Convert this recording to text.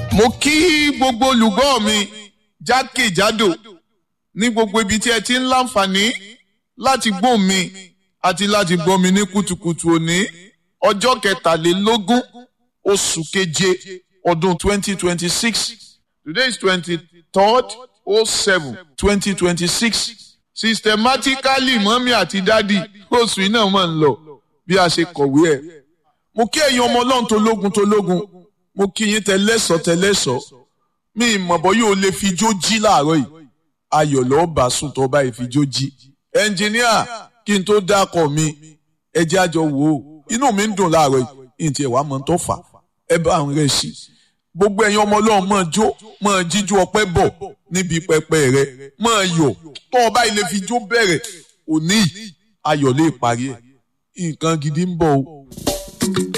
mo kí gbogbo olùgbọ́ mi jákèjádò ní gbogbo ibi tí ẹ ti ń láǹfààní láti gbọ́ mi àti láti gbọ́ mi ní kùtùkùtù òní ọjọ́ kẹtàlélógún oṣù keje ọdún twenty twenty six today is twenty third oh seven twenty twenty six systematically mọ́mí àti dádì oṣù iná mọ̀ ń lọ bí a ṣe kọ̀wé ẹ̀ mo kí ẹ̀yin ọmọ ọlọ́run tó lógun tó lógun mo kí yín tẹlẹ́sọ̀ tẹlẹ́sọ̀ mi ìmọ̀bọ̀ yóò lè fi jó jí láàárọ̀ yìí ayọ̀ lọ́ọ́ bá sùn tó bá fi jó jí ẹnjìníà kí n tó dákọ̀ mi ẹ jẹ́ àjọ wò ó inú mi ń dùn láàárọ̀ yìí ní tiẹ̀ wàá mọ̀ tó fà ẹ bá ń rẹ̀ sí gbogbo ẹ̀yin ọmọ ọlọ́run máa jó máa jíjú ọpẹ́ bọ̀ níbi pẹpẹ rẹ máa yọ̀ tó o bá ilé fi jó bẹ̀rẹ̀ òní ayọ̀ lè parí ẹ̀ nǹkan gidi ń bọ̀ o.